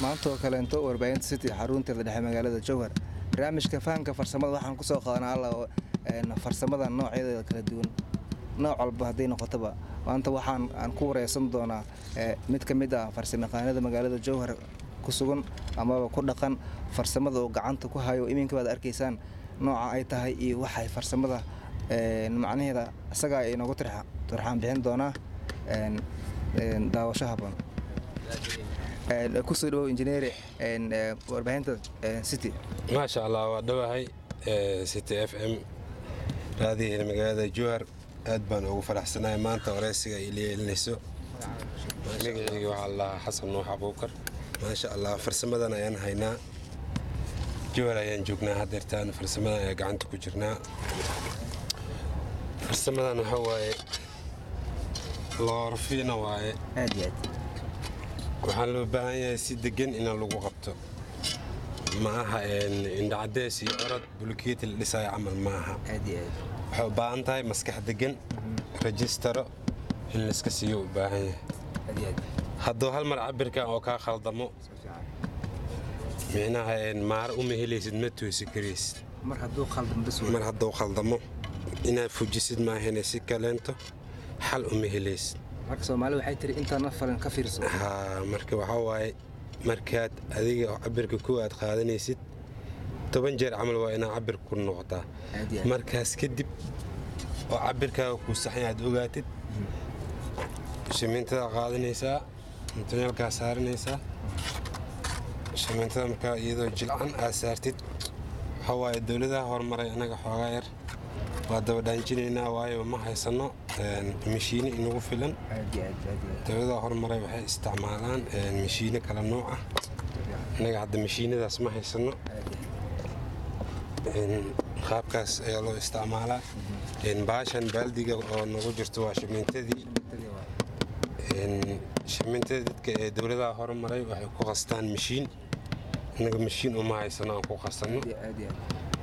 maanta oo kaleento warbaahinta city xarunteeda dhexe magaalada jowhar barnaamijka fahamka farsamada waxaan kusoo qaadanaa alla farsamada noocyadeeda kala duwan nooc walba hadday noqotoba maanta waxaan aan ku wareysan doonaa mid ka mid ah farsamayaqaanada magaalada jowhar ku sugan amaba ku dhaqan farsamada oo gacanta ku hayo iminka baad arkaysaan nooca ay tahay iyo waxay farsamada macnaheeda isagaa inoogu turxaan bixin doonaa daawasho haboon kusoo dhawow injineeri warbaahinta city maasha allah waa dhowahay city f m raadiyaheena magaalada jowhar aad baan ugu faraxsanahay maanta wareysiga ay leelinayso magaceyga waxaa lahaa xasan nuux abuukar maasha allah farsamadan ayaan haynaa jowhar ayaan joognaa hadeertaan farsamadan ayaa gacanta ku jirnaa farsamadan waxaa waaye loorfiina waaye aad iyo aad waxaan loo baahan yahay si degan in lagu qabto ma aha indhacadees iyo orod bulkeeti la dhisaayo camal ma aha aad iyo aad waxay u baahan tahay maskax degan rajistaro in layska siiyo u baahan yahay aad iyo aad hadduu hal mar cabirkan oo kaa khaldamo micnaha maar uma helaysid ma toosi karaysid mar hadduu khaldan bas mar hadduu khaldamo inaad fujisid maahane si kaleento xal uma helaysid marka soomaali waxay tiri intaana falan ka fiirso haa marka waxaa waaye markaad adiga cabirka ku aad qaadanaysid toban jeer camal waa inaa cabir ku noqotaa Aad iyo aad. markaas kadib oo cabirkaaga kuu saxan aad ogaatid shamiintada qaadanaysaa mutuneelkaa saaranaysaa shamiintada markaa iyadoo jilcan aad saartid waxaa waaye dowladaha horumaray annaga xoogaa yar waa dabadhaanjinaynaa waayo ma haysano mashiine inagu filan aad iyo aad aad iyo aad dowladaha horumaray waxay isticmaalaan mashiine kala nooc ah innaga hadda mashiinadaas ma haysano qaabkaas ayaa loo isticmaalaa baashan baaldiga oo nagu jirto waa shamiintadii shamiintada dadka ee dowladaha horumaray waxay ku qastaan mashiin innaga mashiin uma haysano aan ku qasano aad iyo aad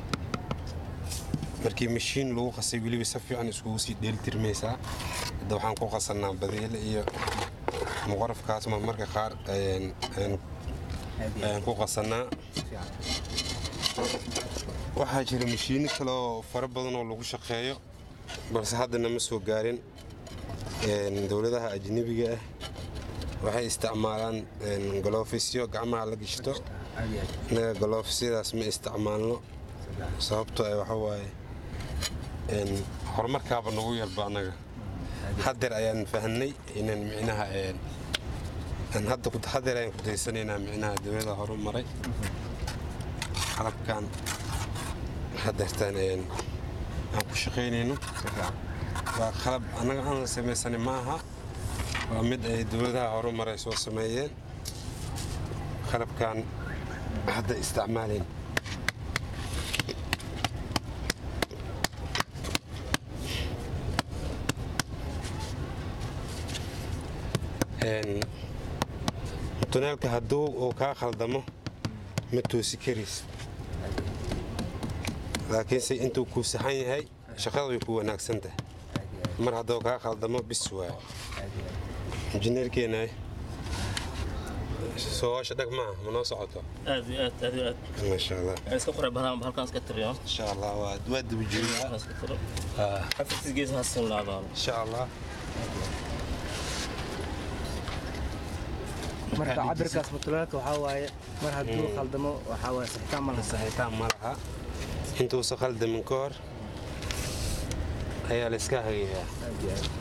markii mashiin lagu qasay weliba si fiican iskugu sii dheelitirmaysaa hadda waxaan ku qasanaa badeele iyo muqarafkaas ma marka qaar ayaan- ayaan- aad iyo ayaan ku qasanaa fiican waxaa jira mashiino kale oo fara badan oo lagu shaqeeyo balse haddana ma soo gaarin Een, dowladaha ajnebiga ah waxay isticmaalaan een, galoofisyo gacmaha la gishto aad iyo aad innaga galoofisiyadaas ma isticmaalno sababtoo ah waxa waaye een, horumarkaaba nagu yarba annaga hadeer ayaan fahnay inaan micnaha een, aan hadda ku- hadeer ayaan ku daysanaynaa micnaha dowlada horumaray qalabkan hadeertaan een, aan ku shaqaynayno waa qalab annaga aan samaysanin ma aha waa mid ay dowladaha horumaray soo sameeyeen qalabkan hadda isticmaalayn Een, tuneelka hadduu uu kaa khaldamo ma toosi karaysid laakiinse intuu kuu saxan yahay shaqada way ku wanaagsan tahay mar hadduu kaa khaldamo bis waayo injineerkeena soo hoosha dhag maaha ma noo socoto aad iyo aad aad iyo aad maasha allah Aan iska qoray badan halkaan iska tiriyo insha allah waa waa daba jiriyaa halkaan iska tiro afartiis gees hasan laabaan insha allah marka cabirkaas mutulaalka waxaa waaye mar hadduu khaldamo waxaa waaye saxitaan ma laha saxiitaan ma laha intuusa khaldamin ka hor ayaa la iska hagayaa aad iyo aad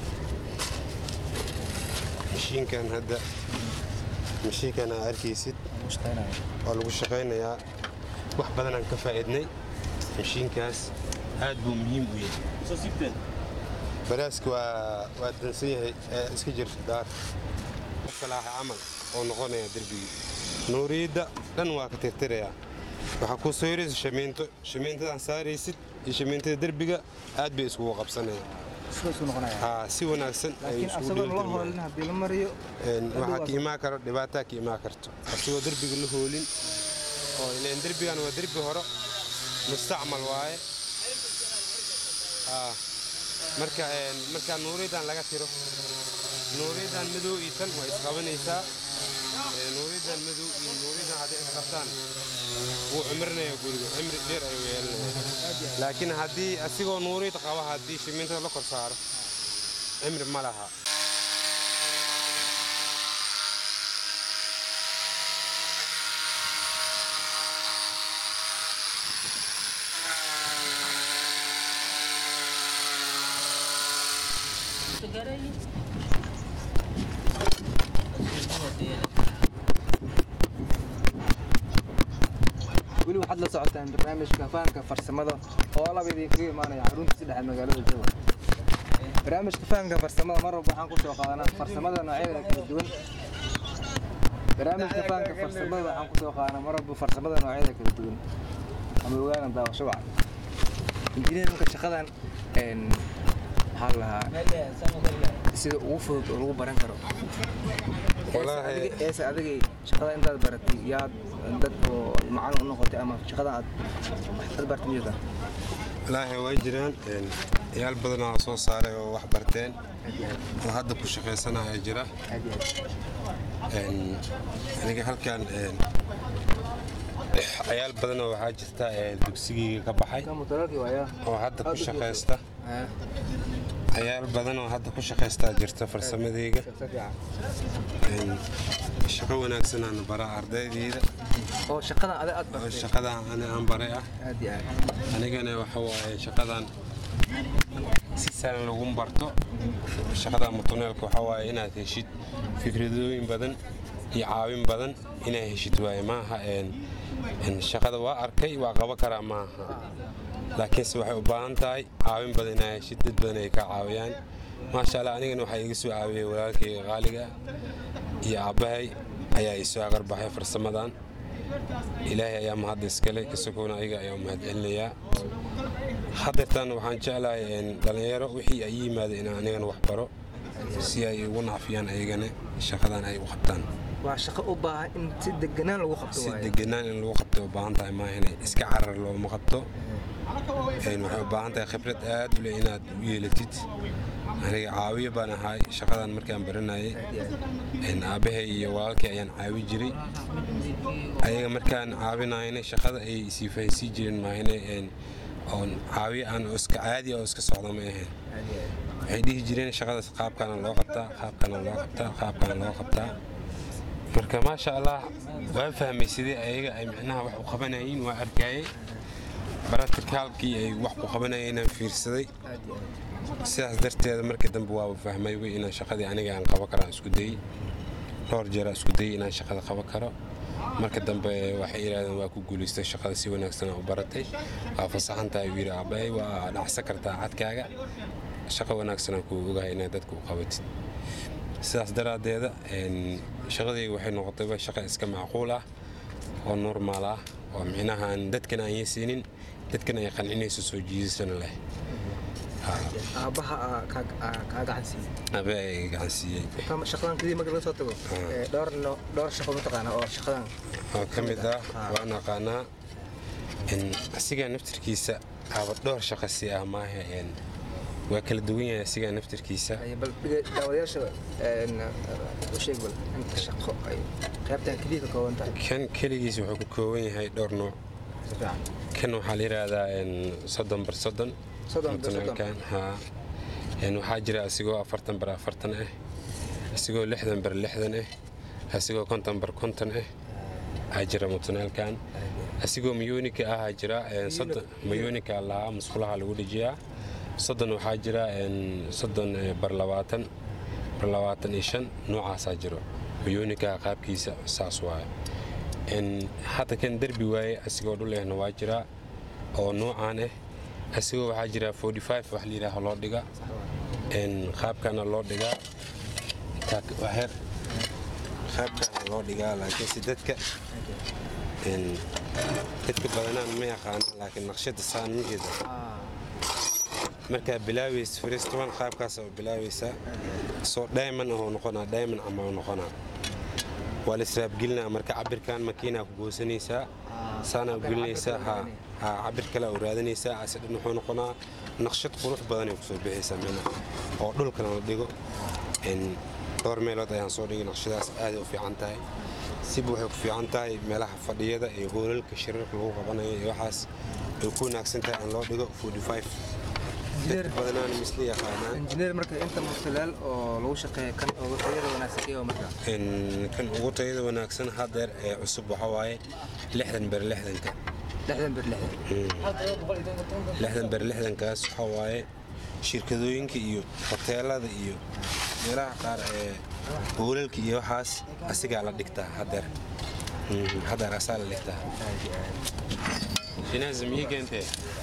mashiinkan hadda mashiinkan aa arkaysid ugu shaqaynayo waa lagu shaqaynayaa wax badanaan ka faa'iidnay mashiinkaas aad buu muhiim u yahay soo siibteen baraaska waa waa dansan yahay ee iska jir daar qofka laaha camal oo noqonaya derbigii nuuriyadda dhan waa ka tirtirayaa waxaa kuu soo yaraysa shamiinto shamiintadan saaraysid iyo shamiintada derbiga aad bay iskugu qabsanayaan sidaasuu noqonaya haa si wanaagsan ayay laakiin isugu asagoon la dheelitirmayaan hoolin haddii la mariyo Een, waxaa ka imaan karo dhibaataa ka imaan karto asigoo derbiga la hoolin oo ileen derbigan waa derbi hore mustacmal waaye Ah, marka een, marka nuuriyadan laga tiro nuuriyadan madow iyo tan waa isqabanaysaa Ee, nuuridan madow iyo nuuridan hadday isqabtaan wuu cimrinaya guriga cimri dheer ayuu yeelanaya laakiin haddii asigoo nuurid qaba haddii shimintada la kor saaro cimri ma laha weli waxaad la socotaan barnaamijka fahanka farsamada oo laba idinkaga imaanaya xarunta saddexa magaalada jowhar barnaamijka fahanka farsamada mar walba waxaan kusoo qaadanaa farsamada noocyadeeda kala duwan barnaamijka fahanka farsamada waxaan kusoo qaadanaa mar walba farsamada noocyadeeda kala duwan ama ogaana daawasho wacan injineerinka shaqadan een, maxaa la lahaa sida ugu fudud oo lagu baran karo Wallaahi- eese adigay shaqada intaad baratay yaad dad oo macalin u noqotay ama shaqada aad aad bartay miyada wallaahi way jiraan een, ciyaal badanaa soo saaray oo wax barteen oo hadda ku shaqaysanaya jira Een, aniga halkan een, ciyaal badanoo waxaa jirta ee dugsigayga ka baxay mutalaalkii waayaa oo hadda ku shaqaysta ciyaal badan oo hadda ku shaqaystaa jirta farsamadayga Een, shaqo wanaagsanaan baraa ardaydayda oo shaqadan adag aad oo bartay shaqadan ani aan baray ah aad iyo aad anigana waxa waaye shaqadan si sahlan lagu barto shaqada mutuneelka waxa waaye inaad heshid fikradooyin badan iyo caawin badan inaad heshid waaye maaha een een shaqada waa arkay waa qaban karaa maaha laakiinse waxay u baahan tahay caawin badan inaad heshid dad badan ay ka caawiyaan maasha allah anigana waxaa iga soo caawiyey walaalkayga qaaliga iyo aabbahay ayaa ii soo aqarbaxay farsamadan ilaahay ayaa mahad iskale kasokoona ayaga ayaa u mahad celinayaa hadeertan waxaan jeclahay een, dhallinyaro wixii ay yimaada inaan anigana wax baro si ay ugu nacfiyaan ayagana shaqadan ay u qabtaan waa shaqo u baahan in si deganaan lagu qabto si waaye deganaan in lagu qabto u baahan tahay maaha inay iska carar looma qabto Een, waxay u baahan tahay khibrad aad u leh inaad u yeelatid aniga caawiye baan ahay shaqadan markaan baranayay Een, aabbahay iyo walaalkay ayaan caawi jiray ayaga markaan caawinayna shaqada ay isii fahaysii jireen maahane een, oon caawiye aan oo iska caadi oo iska socda ma ahayn waxay dhihi jireen shaqadaas qaabkaana loo qabtaa qaabkaana loo qabtaa qaabkaana loo qabtaa marka maasha allah waan fahmay sidii ayaga ay micnaha wax u qabanayeen waa arkayay baratikaalkii ay wax ku qabanayeen inaan fiirsaday sidaas darteeda markii dambe waaba fahmay wey inaan shaqadii aniga aan qaban karaan isku dayey dhowr jeer aan isku dayey inaan shaqada qaban karo marka dambe waxay yidhahdeen waa ku guulaystay shaqada si wanaagsan aa u baratay waa fasaxan tahay uu yidhi aabbahay waa dhacsan kartaa cadkaaga shaqo wanaagsan aan kuu ogahay inaad dadka u qabatid sidaas daraaddeeda een, shaqadayga waxay noqotay waa shaqo iska macquul ah oo normaal ah oo micnaha aan dadkan aan yeesiinin dadkan ay qancinayso soo jiidasana leh aabbaha aa kaa- aa kaa gacan siiyey abe ay gacan siiyey Kama- shaqadan kadib marka laga soo tago ee, dhowr no- dhowr shaqo mataqaana oo shaqadan oo ka mid ah waan aqaanaa in asigaa naftirkiisa aaba dhowr shaqo si ah maaha een, waa kala duwan yahay asigaa naftirkiisa ay bal dhiga- daawadayaasha een, u sheeg bal inta shaqo ay qaybtan keliya ka kooban tahay kan keligiis wuxuu ka kooban yahay dhowr nooc si fiican kan waxaa la yidhaahdaa een, soddon bar soddon Soddon bar soddon. mutuneelkan haa Een, waxaa jira asigoo afartan bar afartan ah asigoo lixdan bar lixdan ah asigoo konton bar konton ah aa jira mutuneelkan asigoo miyoonika ahaa jira een, soddon miyoonika lahaa musqulaha lagu dhejiyaa soddon waxaa jira een, soddon eh, bar labaatan bar labaatan iyo shan noocaasaa jiro miyoonika qaabkiisa saas waaye Een, hadda kan derbi waaye asigoo dhul ehna waa jiraa oo noocaan ah asigoo waxaa jira 45 wax la yidhaaho loo dhiga Een, qaabkana loo dhigaa intaa waa heer qaabkana loo dhigaa laakiinse dadka een, dadka badanaan ma yaqaana laakiin naqshada saan ma jeeda markaa bilaabaysa firistoban qaabkaas oo bilaabaysaa soo diamond ahoo noqonaa diamond ama oo noqonaa waa la israabgelinaa marka cabirkan makiinaa ku goosanaysaa saanaa gelinaysaa ha ha cabir kale u raadinaysaa ase dhan wuxuu noqonaa naqshad qurux badanay kusoo bixaysaa mina oo dhulkana la dhigo Een, dhowr meelood ayaan soo dhigay naqshadaas aaday u fiican tahay siba waxay ku fiican tahay meelaha fadhiyada iyo hoolalka shirarka lagu qabanayo iyo waxaas ay ku wanaagsan tahay in loo dhigo dadka badanaan misla yaqaanaan injineer marka inta mutalaal oo lagu shaqeeya kan ugu tayada wanaagsan iyo marka kan ugu tayada wanaagsan hadeer ee cusub waxa waaye lixdan ber lixdanka lixdan bir lixdan lixdan ber lixdankaas waxa waaye shirkadooyinka iyo hoteelada iyo meelaha qaar ee hoolalka iyo waxaas asigaa la dhigtaa hadeer hadeer asaa la dhigtaa shinazim ii keentee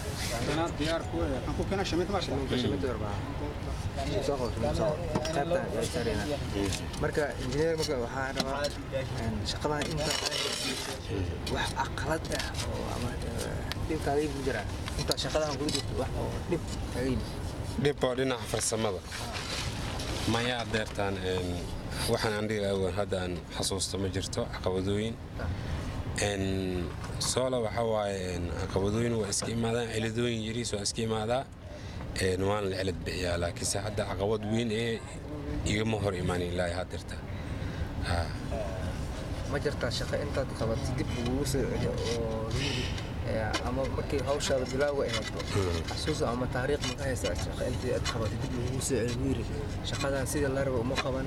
marka injineer marka waxaa rabaa shaqadan inta wax aqalad ah oo ama dhib kaaga yimid jira inta shaqadan kula jirto wax oo dhib kaaga yimid dhib oo dhinaca farsamada maya adeertaan waxaan aan dhihi awoon hadda aan xasuusto ma jirto caqabadooyin soola waxa waaye caqabadooyin waa iska imaadaan ciladooyin yariis waa iska imaadaa waan la cilad bixiyaa laakiinse hadda caqabad weyn ee igama hor imaanin ilaa hadeerta ma jirtaa shaqo intaad qabatay dib lagugu soo celiyo oo ama markii hawshaada bilaaga ahayd xasuusa ama taariikh maka haysaa shaqo intii aad qabatay dib lagugu soo celiyo wiiri shaqadan sidii la rabo uma qaban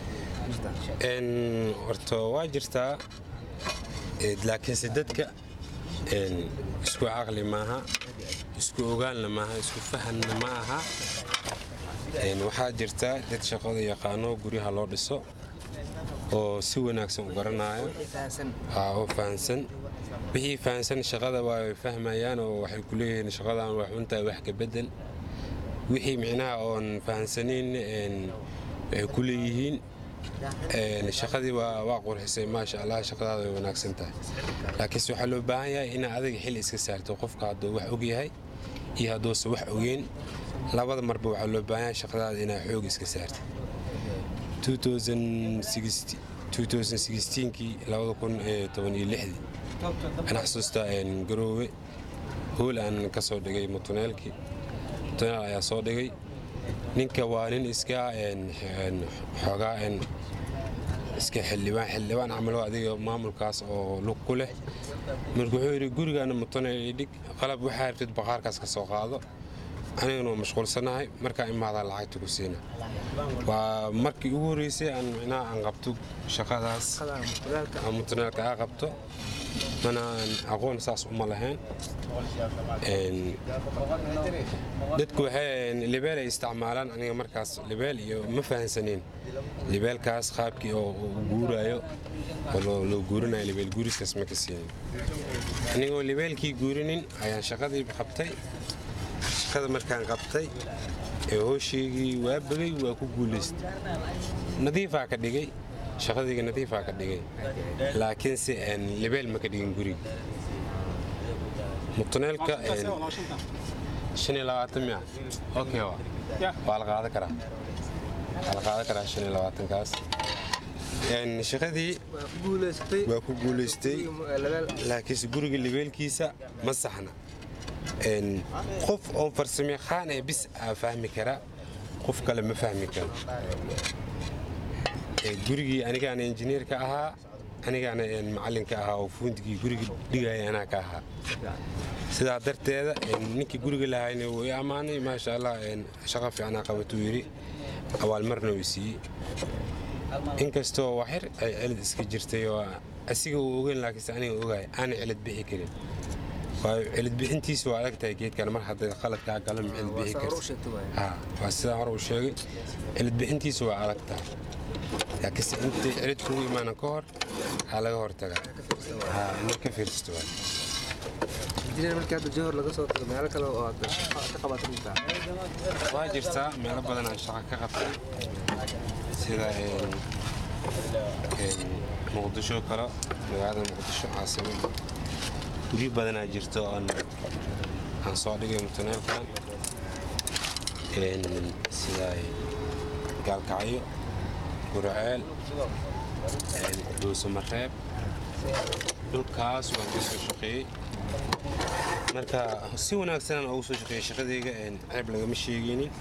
horta waa jirtaa laakiinse dadka isku caqli maaha isku ogaanna maaha isku fahanna ma aha waxaa jirta dad shaqada yaqaano guryaha loo dhiso oo si wanaagsan u garanayo oo fahansan wixii fahansan shaqada waa fahmayaan oo waxay ku leeyihiin shaqadan waa xuntahay wax ka bedel wixii micnaha oon fahansanayn waxay ku leeyihiin shaqadii waa qurxisay maasha allah shaqadaada way wanaagsan tahay laakiinse waxaa loo baahan yahay inaa adiga xil iska saarto qofka hadduu wax og yahay iyo hadduusa wax ogeyn labada marba waxaa loo baahan yahay shaqadaada inaa xoog iska saarta 2016kii aan xasuusta garoowe hool aan ka soo dhigay mutuneelkii mutuneel ayaa soo dhigay ninka waa nin iska xoogaa iska xildhibaan xildhibaan camalo adiga maamulkaas oo lug ku leh marka wuxuu yidhi gurigaana mutuneel idhig qalab waxaa rabtid baqaarkaas ka soo qaado anigana waa mashquulsanahay markaa imaadaa lacagta ku siina waa markii ugu horreysay aan micnaha aan qabto shaqadaas aan mutuneelka aa qabto mana aqoon saas uma lahayn dadku waxay libeel ay isticmaalaan aniga markaas libeel iyo ma fahansaneen libeelkaas qaabkii oo guuraayo oo loo guurinayo libeel guuriskaas ma ka siinin anigoo libeelkii guurinin ayaan shaqadii qabtay shaqada markaan qabtay ee hoosheygii waa bagay waa ku guulaystay nadiifaa ka dhigay shaqadayga nadiifaa ka dhigay laakiinse libeel ma ka dhigin guriga mutuneelka mia okay waa la qaadan karaa waa la qaadan karaa shan iyo labaatankaas shaqadii waa ku guulaystay laakiinse guriga libeelkiisa ma saxna qof oo farsamayaqaan ee bis aa fahmi kara qof kale ma fahmi karo gurigii anigaana injineerka ahaa anigaana macalinka ahaa oo fuundigii guriga dhigaya anaa ka ahaa sidaa darteeda ninkii guriga lahayna wuu i ammaanay maasha allah shaqo fiicnaa qabatuu yidhi abaalmarna uu siiyey inkastoo waxyar ay celid iska jirtay oo asiga uu ogeyn laakiinse aniga ogaay aana celid bixi karin waayo celidbixintiisa waa adag tahay geedkan mar hadday qaladkaa galan ma celidbixi karta waa sidaa hore uu sheegay celidbixintiisa waa adag tahay laakiinse intay celid kugu imaanan ka hor aa laga hortagaa inaad ka fiirsato waa injineer markii hadda johor laga soo tago meelo kale oo aad ka qabatay intaa waa jirtaa meelo badan aan shaqo ka qabtay sida muqdisho kale magaalada muqdisho caasimada guryo badanaa jirto aan soo dhigay mutuneelkan sida gaalkacyo gurceel dhuusamareeb dhulkaas waan ka soo shaqeeyey marka si wanaagsanaan ugu soo shaqeeyey shaqadayga ceeb lagama sheegaynin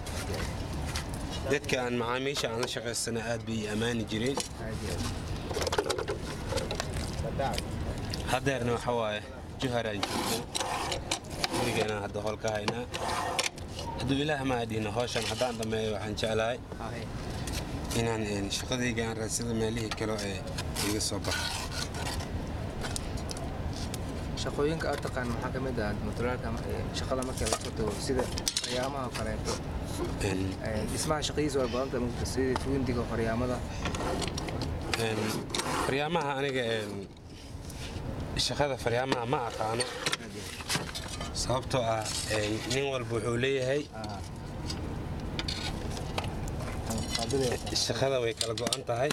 dadka aan macaamiisha aan la shaqaysana aad bay ammaani jireen haddeerna waxa waaye juharaan joogno gurigeena hadda howl ka haynaa hadduu ilaah ma adhihno hawshan haddaan dhammeeyo waxaan jeclahay inaan een, shaqadayga aan raadsada meelihii kale ee iga soo baxo shaqooyinka aad taqaan maxaa ka mid ah mutulaalka shaqada markii la soo tago sida faryaamaha oo kaleeto Een, Een, dhismaha shaqadiisa waa badanta mugta sida tuundiga faryaamada een, faryaamaha aniga een, shaqada faryaamaha ma aqaano sababtoo ah een, nin walba wuxuu leeyahay shaqada way kala go'an tahay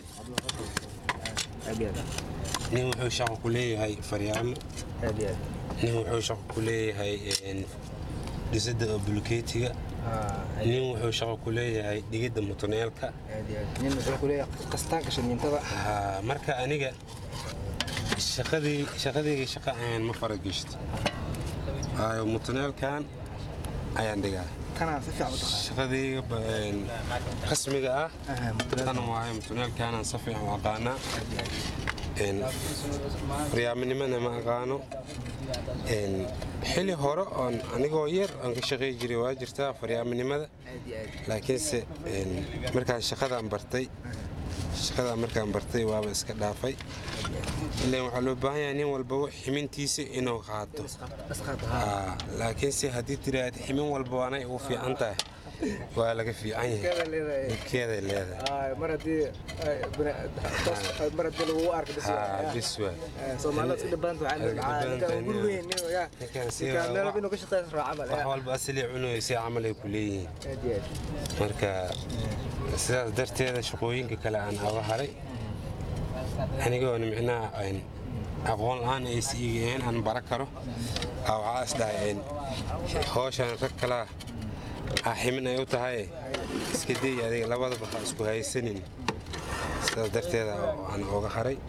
nin wuxuu shaqo ku leeyahay faryaamo nin wuxuu shaqo ku leeyahay een, dhisidda oo bulkeetiga nin wuxuu shaqo ku leeyahay dhigidda mutuneelka nin wuxuu ku leeyahay qastaanka shamiintada Haa, marka aniga shaqadii shaqadayga shaqa ahayn ma faragishto waayo mutuneelkan ayaan dhigaa kanaa si fiican u taqaan shaqadayga ba- een, rasmiga ah Aha, mutulaalka. tan waaye mutuneelkaanaan si fiican u aqaanaa Een, faryaaminimana ma aqaano Een, xili hore oon anigoo yar aan ka shaqey jiray waa jirtaa faryaaminimada aad iyo aad laakiinse een, markaan shaqadaan bartay shaqadaan markaan bartay waaba iska dhaafay ilaan waxaa loo baahan yahay nin walbaba ximintiisa inuu qaato asqaad Aa, laakiinse haddii tiraahd ximin walba waanay ugu fiican tahay waa laga fiican yahay keeda leedahay dhibkeeday leedahay Ay, mar haddii ay, bina- toos- mar haddii lagugu arko bis haa waa, bis waa eh, soomaalida isku dhibanta waxaa Isku la dhibanta, ninkaan guri nin- weyn nin ya ninkaan si ninkaan meel waa- inuu ka shaqeyn raaca camal wax ya. walba asalii cunaysa camal ay ku leeyihiin aad iyo aad marka sidaas darteeda shaqooyinka kale aan aga haray anigoona micnaha een, aqoon la-aan ay siigeen aan bara karo aa waxaa is dhahay een, hawshan rag kalaa aa ximin ay u tahay iska day adiga labadaba ha isku haysanin sidaas darteeda aan oga haray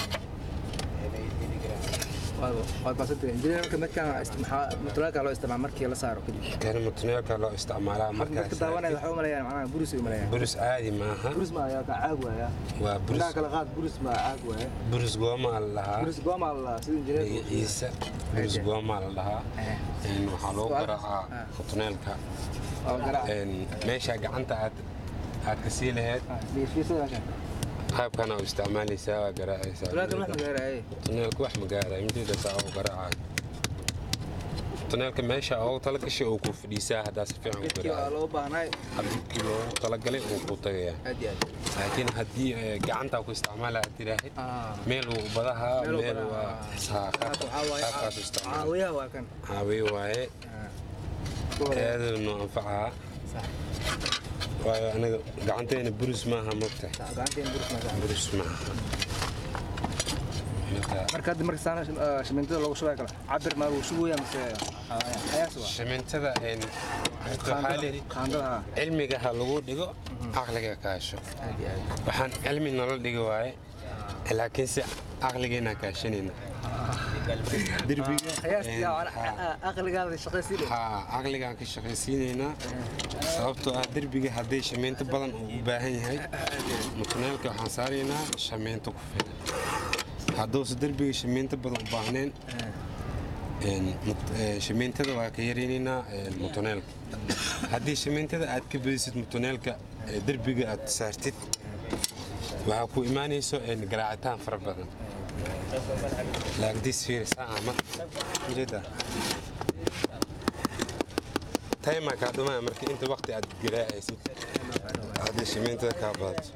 waad baasantay injineerka midkaan maxaa mutulaalka loo isticmaala markii la saaro kadib kana mutuneelka loo isticmaalaa dadka markaas daawanaya waxay u maleeyaan macnaha buris ay u maleeyaan burus caadi maaha buris ma ayaa ka caag waaya waa burus indhaha kala qaad buris ma caag waaya burus goomaa la dhahaa buris gooma la sida injineerka magaciisa burus goomaa la dhahaa Een, waxaa loo Su'aal- garaacaa Ah. mutuneelka oo garaac Een, meesha gacanta aad aad ka sii lahayd fiirsada meeshan qaabkana u isticmaalaysaa waa garaacaysaa mutulaalka wax magaaraaye mutuneelka wax ma gaaraya mideeda saa u garaacayo mutuneelka meesha ugu talagashay uu ku fadhiisaa haddaa si fiican u midkii waa garaacayo loo baahnay habkii loogu talagalay uu ku tagayaa aad iyo aad laakiin haddii eh, gacanta ku isticmaala aad tiraahid Ah. meel uu badaha Meel uu meel badaha. waa saa Qaabka waxaa waaye qaabkaas u isticmaala caawiyaha waa kan caawiye waaye aaduu noo anfacaa sax waayo anaga gacanteena burus maaha mogtahay gacanteen buris ma gacan burus maaha marka marka hadda marka saana shamiintada loogu shubaya kale cabir ma lagu shubaya mise xayaas waa shimintada een waxaa layidhi qaandada ha cilmiga ha lagu dhigo caqliga kaasho aad iyo aad waxaan cilmi nala dhigi waaye laakiinse caqligeena kaashanayna derbiga qiyaastii een, haa. aqligaada shaqaysiin haa caqligaan ka shaqaysiinaynaa sababtoo ah derbiga hadday shamiinto badan uu u baahan yahay mutuneelka waxaan saaraynaa shamiinto ku filan hadduuse derbiga shamiinto badan u baahneen een, mut- ee, shamiintada waa ka yaraynaynaa een, mutuneelka haddii shamiintada aad ka badisid mutuneelka ee derbiga aad saartid waxaa ku imaanayso een, garaacitaan fara badan laagdiis fiirisaa ama ujeeda taymaa kaa dhumaya marka inta waqti aad garaacaysid haddii shimiintada kaa badato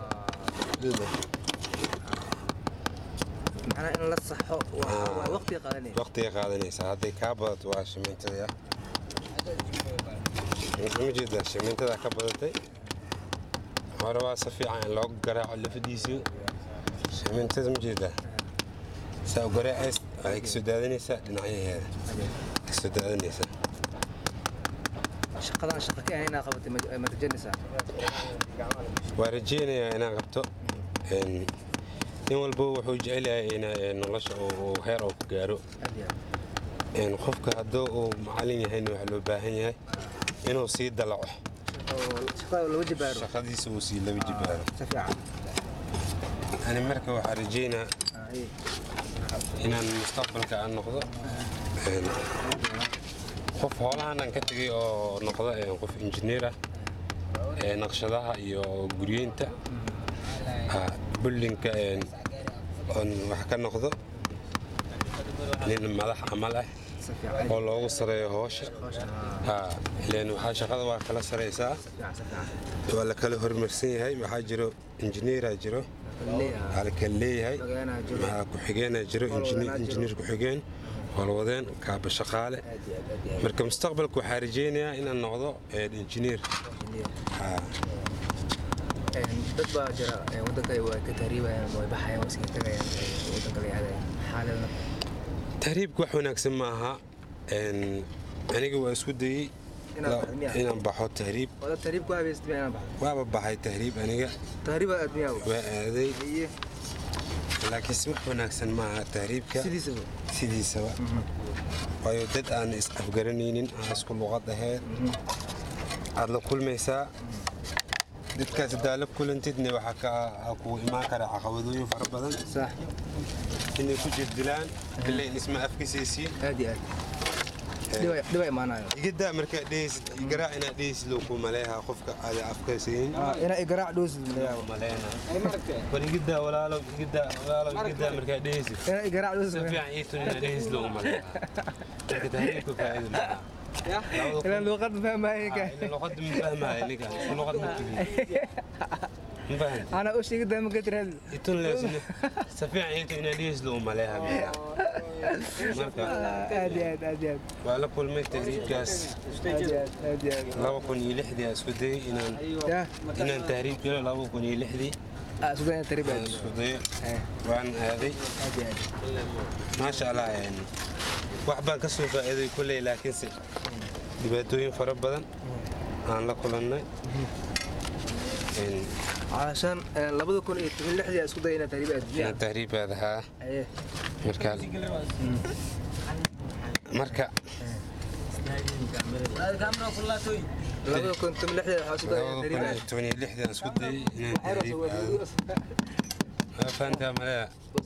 macnaha in la saxo waa waa waqti qaadanaya waqtiga qaadanaysaa hadday kaa badato waa shimiintada ma jeedaa shimiintada ka badatay hore waa si fiican in loogu garaaco lafadiisii shimiintada ma jeedaa saa u garaacays waxay kasoo daadanaysaa dhinacyaheeda kasoo daadanaysaa shaqadan shaqa ka ahayn inaad qabatay ma- ma rajaynaysaa waa rajeynayaa inaan qabto Een, nin walba wuxuu jecel yahay in ee, nolosha uu uu heer uu ku gaaro aad iyo aad Een, qofka hadduu uu macallin yahayna waxaa loo baahan yahay inuu sii dalaco oo shaqada laba jibaaro shaqadiisa uu sii laba jibaaro si fiican ani marka waxaa rajeynaa Ah, iyo. inaan mustaqbalka aan noqdo een, qof hoolahan aan ka tegay oo noqdo een, qof injineer ah ee naqshadaha iyo guryeynta ah, buildingka een, oon wax ka noqdo nin madax camal ah si fiican oo loogu sareeyo hoosha Ah, ileen waxaa shaqada waa kala saraysaa waa la kala hormarsan yahay waxaa jiro injineeraa jiro waxaa la kala leeyahay Xogeenaa jiro. maxaa ku-xigeenaa jiro Howlwadeenaa jiro. injineer ku-xigeen howlwadeen kaaba shaqaale marka mustaqbalka waxaa rajeynayaa inaan noqdo een, injineer Ah, dad baa jira ee, wadanka ay way ka tahriibayaan way baxayaan way iskaga tagayaan ee, wadanka la yihahdayan xaaladna tahriibka wax wanaagsan ma aha Een, aniga waa isku dayey Inaad la- baxdo miyaa? inaan baxo tahriib wada tahriib ku habeysatay miyaa inaan baxdo waaba baxay tahriib aniga tahriib aad miyaa waa aaday iye laakiinse wax wanaagsan ma aha tahriibka sidiisaba sidiisaba waayo dad aan is afgaranaynin aan isku luqad ahayn aad la kulmaysaa dadkaas haddaa la kulantidna waxaa ka waxaa kugu imaan kara caqabadooyin fara badan sax inay ku jirdilaan bilayn isma afkisaysiin aad iyo aad dhiba dhiba imaanayo igidaa markaa dhehaysid garaac inaad dhehaysid loo ku maleeha qofka aada afkaysayin inaa igaraac dhoosid malayaabo war igidaa walaalow igidaa walaalow igidaa markaa dhehaysid inaa igaraac si dhoosid fiican ii tun inaad dhehaysid loogu maleeha marka tahriibka faa'iido maaha inaan luuqad fahmaayo ka luqada ma fahmaayo ninka isku luqad ma tihin ma fahan anaa u sheegi daa maka tiraad itun leesina si fiican ii tun inaad dhehaysid loogu maleeha marka aad iyo aad aad iyo aad waa la kulmay tahriibkaas aad iyo aad aad iyo aad laba kun iyo lixdii aan isku dayay inaan yaa inaan tahriib galo laba kun iyo lixdii aa sugaa inaa tahriib aan aad isku dayo Eh, waan aaday aad iyo aad maasha allah een, wax baan ka soo faa'iiday kulley laakiinse dhibaatooyin fara badan aan la kulannay Een, calashaan eh, labada kun iyo toban lixdii aa isku daya inaa tahriib aad inaan tahriibaad ahaa aye marka marka labada kun toban lixdii waxaa isku daya inaa laba kun tahriib iyo aad toban iyo lixdii aan isku dayay inaan tahriib aado Waa fahantaa malaya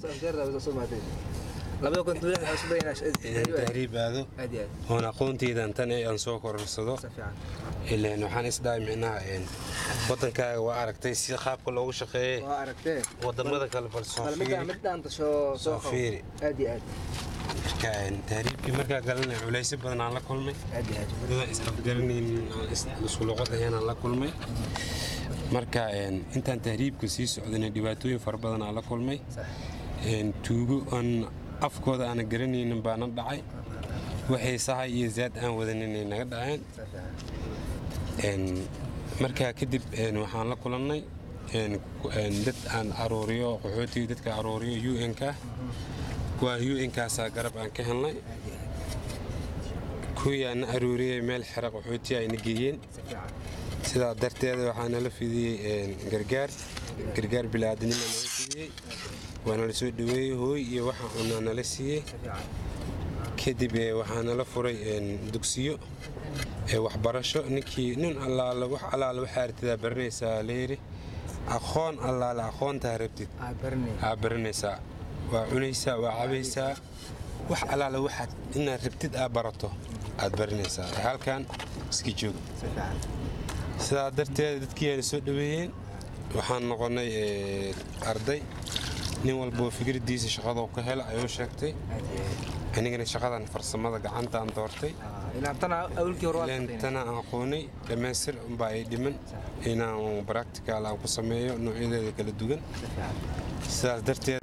labada kun toban lixdii waxaa isku daya inaa inaan tahriib aad tahriib aado aad iyo aad oon aqoonteydan tan ee aan soo kororsado si fiican ileen waxaan isdhahay micnaha een, wadankaaga waa aragtay si qaabka loogu shaqeeyey waa aragtee wadamada kale bal soo bal midda fiiri mid dhaanta soo Soo qabo. fiiri. aad iyo aad marka een, tahriibkii markaa galanay culaysyo badan aan la kulmay aad iyo aad dadaan is afgaranaynin aan is- isku luqad ahayn aan la kulmay marka een, intaan tahriibka sii socdana dhibaatooyin fara badan aan la kulmay Sax. Een, tuugo aan afkooda aanan garanaynin baana dhacay waxay sahay iyo zaad aan wadaninay naga dhaceen si fiican Een, markaa kadib een, waxaan la kulannay een, ku- een, dad aan aruuriyo qaxootiga dadka aruuriyo un ka kuwaa un kaasaa garab aan ka helnay kuwii aan na aruuriyey meel xera qaxootiya ayna geeyeen si fiican sidaa darteeda waxaa nala fidiyey een, gargaar gargaar bilaadanima nala fidiyey waa nala soo dhaweeyey hooy iyo waxa unaa nala siiyey si fiican kadib eh, waxaa nala furay een, dugsiyo ee waxbarasho ninkii nin allaale wax allaale waxaa artidaa baranaysaa layidhi aqoon allaale aqoontaa rabtid aad baranay aa baranaysaa waa cunaysaa waa cabaysaa wax allaale waxaad inaad rabtid aa barato aad baranaysaa halkan iska joog si fiican sidaa darteed dadkii ayna soo dhaweeyeen waxaan noqonnay eh, arday nin walboo fikraddiisa shaqadoo ka hela ayuu sheegtay aad iyo aad anigana shaqadan farsamada gacantaan doortay Ah, ilaa tana awalkii hore waa ileen tana aan aqoonay dhammaystir unbaa ay dhiman inaan practical aan ku sameeyo noocyadeeda kala duwan si fiican sidaas darteed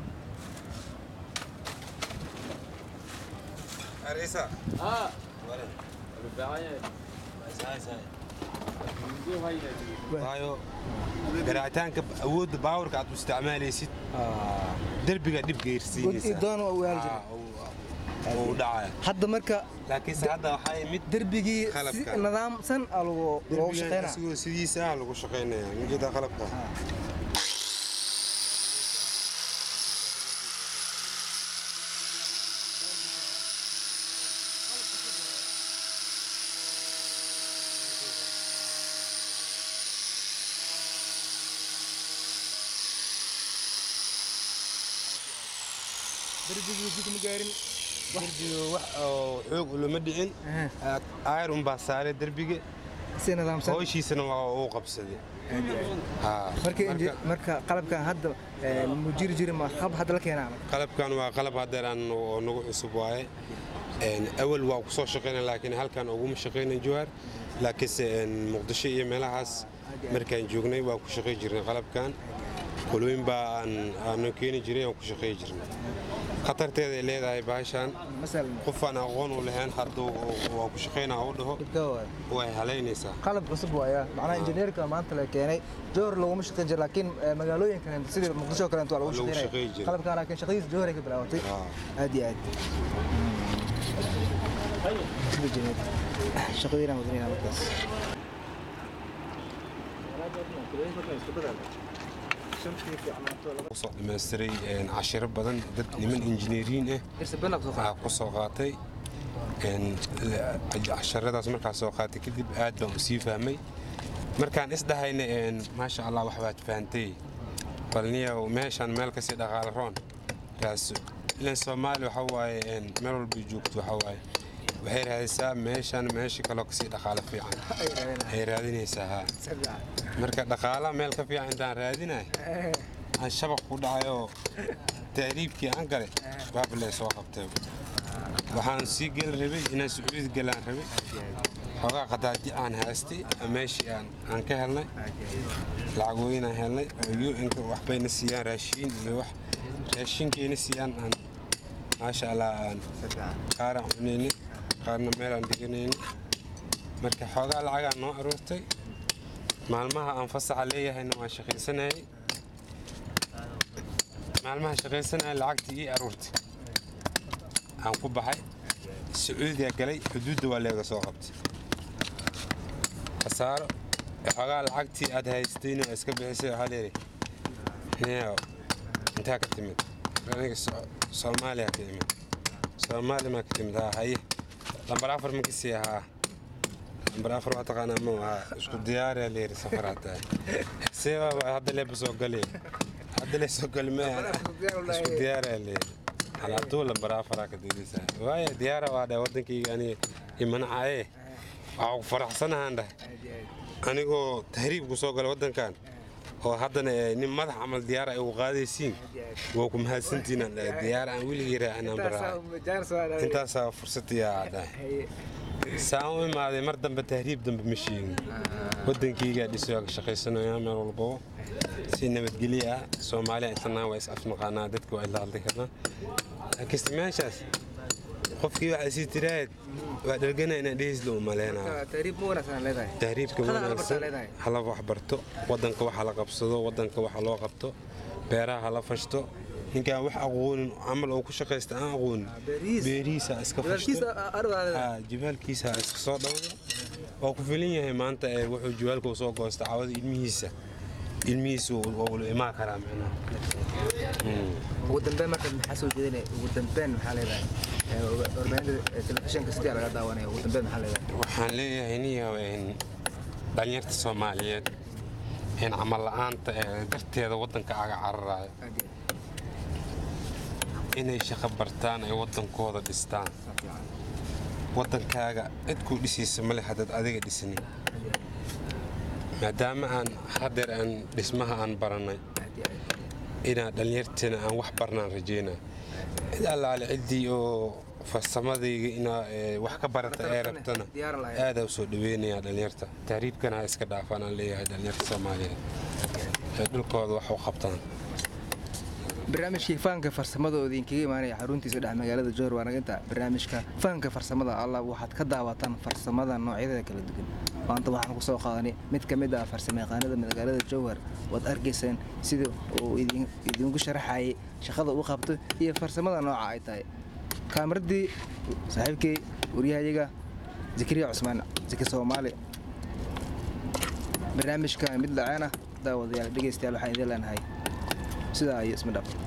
waayo garaacitaanka awoodda baawarka aad u isticmaalaysid Ah, derbiga dhib god geyrsiinaysa iyo doon waa u yaali jiray uu dhacaya hadda marka laakiinse hadda waxaa mid derbigii si Qalabka. nidaamsan aa lagu loogu derbigan shaqeynaa isagoo sidiisa ah lagu shaqaynaya ujeeda qalabka darbigii jid ma gaarin derbiga wax oo xoog ulama dhicin ayr unbaa saaray derbiga si nidaamsan howshiisana waa uu qabsaday Haa. marka Marka, inji- marka qalabkan hadda ee, mu jiri jiri ma qab hadda la keenaa qalabkan waa qalab haddeeraan oo nagu cusub waaye Een, awal waa ku soo shaqayna laakiin halkan uguma shaqaynan jowhar laakiinse een, muqdisho iyo meelahaas markaan joognay waa ku shaqay jirnay qalabkan qolooyin baa aan- aanu keeni jiray aan ku shaqay jirnay khatarteeda ay leedahay bahashan masalan qofaan aqoon u lahayn hadduu waa ku shaqaynaa u dhaho dhibka waay way halaynaysaa qalab cusub waaya macnaha injineerka maanta la keenay jowhar laguma shaqayn jira laakiin ee, magaalooyin kale sidii muqdisho oo kale waa lagu Lagu shaqaynaya shaqayn jiray. qalabkan laakiin shaqadiisa jowhar ay ka bilaabatay Haa. aad iyo aad sida jineed shaqooyinaan wadanaynaa markaas kusoo dhammaystiray een, cashiro badan dad niman injineeriin ah waxaa ku soo qaatay een, la- casharadaas markaa soo qaatay kadib aad baan u sii fahmay markaan isdhahayna een, maasha allah wax baad fahantay balniyow meeshaan meel kasii dhaqaale roon raaso ilan soomaali waxa waaye een, meel walba joogto waxa waaye waxay raadisaa meeshaan meesha kaloo kasii dhaqaale fiican ay raadinaysaa haa marka dhaqaalaha meel ka fiican intaan raadinay aan shabaq ku dhacayoo taariibkii aan galay baablee soo qabtay waxaan sii geli rabay inaan sacuudi galaan rabay xoogaa qadaadi aan haystay meeshii aan aan ka helnay lacagooyin aan helnay oo un-ka waxbayna siiyaan raashiin iyo wax raashinkayna siiyaan aan maasha allah aan qaar aan cunaynay qaarna meel aan dhiganaynay marka xoogaa lacagaa noo aroortay maalmaha aan fasaxa leeyahayna waan shaqaysanayay maalmaha shaqaysanaya lacagtii ii aruurtay aan ku baxay sacuudiga galay xuduudda waa leega soo qabtay khasaaro xoogaa lacagtii aad haystayna waa iska bixisay waxaa leeyahay niyow intaa ka timid aniga So- soomaaliya ka imid soomaali maa ka timid haa haye lambar afar ma kasii ahaa lambar afar waa taqaanaa ma ahaa isku diyaariyaa leeyahay safar hataa see waa hadda leeba soo galay hadda lee soo gali ma isku diyaariyaa leeyahay halaaduu lambar afaraa ka diidaysaa waayo diyaara waa dhahay waddankayga aniga imanacaye waxaa ku faraxsanahaan dhahay anigoo tahriibku soo galay waddankan oo haddana eh, nin madax camal diyaara ay ugu qaadaysiin waa ku mahadsantiinaan dhahay diyaara aan weligii raacinaan baraha intaasaa fursadiyaa dhahay saan u imaaday mar dambe tahriib dambe ma sheegin waddankaygaa dhiso ka shaqaysanayaa meel walbaba si nabadgelyo ah soomaaliya islanaa waa is afnaqaanaa dadka waa isla hadli karnaa laakiinse meeshaas qofkii waxaa sii tiraahad waa dhargana inaan dhehisla u maleynaa taariib ma wanaagsan leedahay tahriibka Shaqada la bartaa wanaagsan leedahay. hala wax barto waddanka waxa la qabsado waddanka waxa loo qabto beeraha hala fashto ninkaan wax aqoonin camal oo ku shaqaysta aan aqoonin beerihiis. beerihiisa ha iska fashto Haa, jibaalkiisa ha iska soo dhawdo waa ku filan yahay maanta ee wuxuu jibaalka soo goosta cawada ilmihiisa ilmihiisa waa ula imaan karaa micnaha ugu dambeyn marka maxaa soo jeedinaya ugu dambeyn maxaa leedahay Ee, warbaahinta telefishinka sidii laga daawanaya ugu dambeyn maxaa leedahay waxaan leeyahay niyow een, dhalinyarta soomaaliyeed in camal la'aanta ee darteeda waddanka aga cararayo aad iyo inay shaqo bartaan ay waddankooda dhistaan aad fiican. waddankaaga cid kuu dhisaysa male haddaad adiga dhisnin maadaama aan hadeer aan dhismaha aan barannay aad iyo aad. inaan dhallinyarteena aan wax barnaan rajeynaa cid allaale ciddii oo farsamadayga inaa ee, wax ka barata ee rabtana Diyaaran lahayd. aadaa u soo dhaweynayaa dhallinyarta tahriibkana ha iska dhaafaan aan leeyahay dhallinyarta soomaaliyeed ee dhulkooda wax u qabtaan barnaamijkii fahanka farsamada oo idinkaga imaanaya xaruntiisa dhex magaalada jowhar waa naga intaa barnaamijka fahanka farsamada allah waxaad ka daawataan farsamada noocyadeeda kala duwan maanta waxaan ku soo qaadanay mid ka mid ah farsamayaqaanada magaalada jowhar waad arkaysaan sida uu idin- idinku sharaxayay shaqada uu qabto iyo farsamada nooca ay tahay kaamiraddii saaxiibkay waryahayaga zakariya cusmaan zaki soomaali barnaamijka mid laceena daawadayaal dhegaystayaal waxaan idin leenahay sidaa iyo isma dhab